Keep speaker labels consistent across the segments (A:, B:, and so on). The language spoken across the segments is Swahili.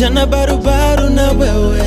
A: tena barubaru na wewe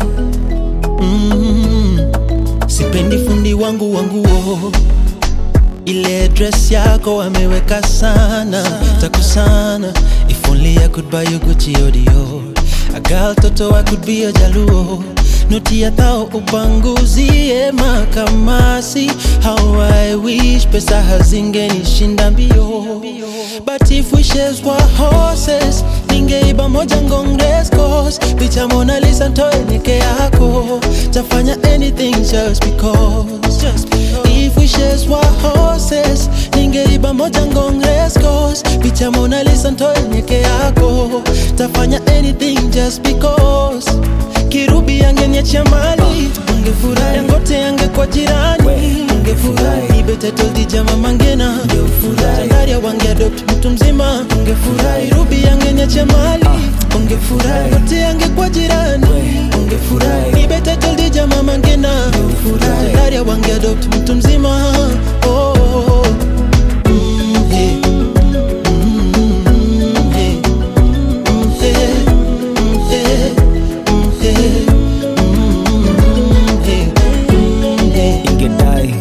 A: mm. Sipendi fundi wangu wanguo ile dress yako ameweka sana takusana if only I could buy you Gucci or Dior a girl toto I could be a jaluo noti ya thao upanguzie makamasi how I wish pesa hazingenishinda mbio but if wishes were horses ningeiba moja ngongrescos picha Mona Lisa ntoe nike yako tafanya anything just because, just because. if wishes were horses ningeiba moja ngongrescos picha Mona Lisa ntoe nike yako tafanya anything just because kirubi angeniachia mali ungefurahi ngote yange kwa jirani ungefurahi ibetetoldi jama mangena tandaria wange adopt mtu mzima ungefurahi rubi angeniachia mali ungefurahi ngote yange kwa jirani ungefurahi ibetetoldi jama mangena tandaria wange adopt mtu mzima oh, oh, oh. Mm, hey. Mm, hey. Mm, hey. Mm, hey. Mm, hey.
B: ingedai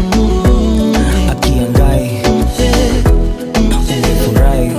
B: akiangai ungefurahi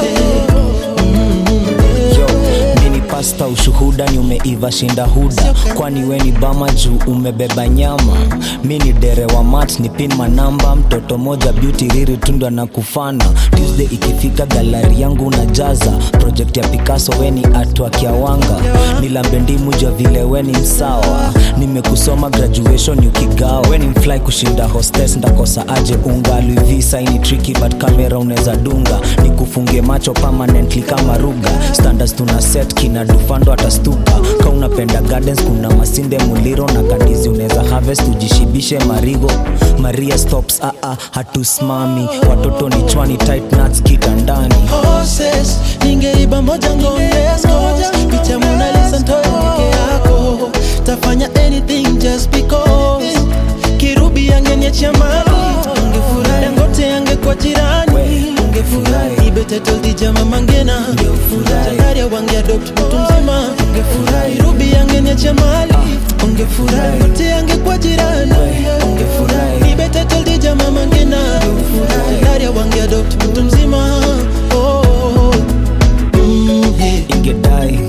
B: yo mini pasta ushuhuda ni umeiva shinda huda kwani we ni bama juu umebeba nyama mi ni dere wa mat ni pin manamba mtoto moja beauty riri tundwa na kufana tuesday ikifika galari yangu unajaza project ya picasso we ni atwa kiawanga nilambe ndimu jua vile we ni msawa nimekusoma graduation ukigawa we ni mfly kushinda hostes ndakosa aje unga luivisa ini tricky but kamera unaweza dunga nikufunge macho permanently kama ruga standards tuna set kina dufando atastuka ka unapenda gardens kuna masinde muliro na kandizi unaweza harvest ujishibishe marigo maria stops aa hatusimami watoto ni chwani tight nuts kitandani
A: horses ningeiba moja ngongeskos picha Mona Lisa ntoe peke yako tafanya anything just because kirubi angeniachia mali ungefurahi dangote yange kwa jirani ungefurahi ibetetoldi jama mangena tandaria wange adopt mtu mzima ungefurahi rubi angeniachia mali ungefurahi ngote yange kwa jirani ungefurahi ibetetoldi jama mangena tandaria wange adopt mtu mzima oh, oh, oh. Mm, hey.
B: ingedai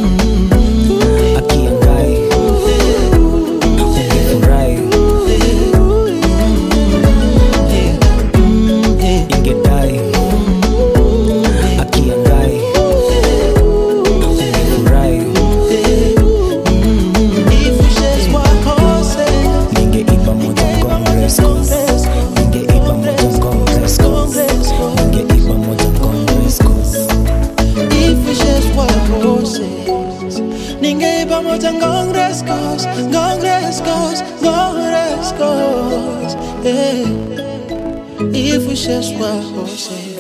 B: akiangai ungefurahi ingedai akiangai ungefurahi
A: If wishes were horses,
B: ningeiba moja ngongrescos ningeiba moja ngongrescos ningeiba moja ngongrescos
A: if wishes were horses, ningeiba moja ngongrescos, ngongrescos, ngongrescos. Yeah. If wishes were horses.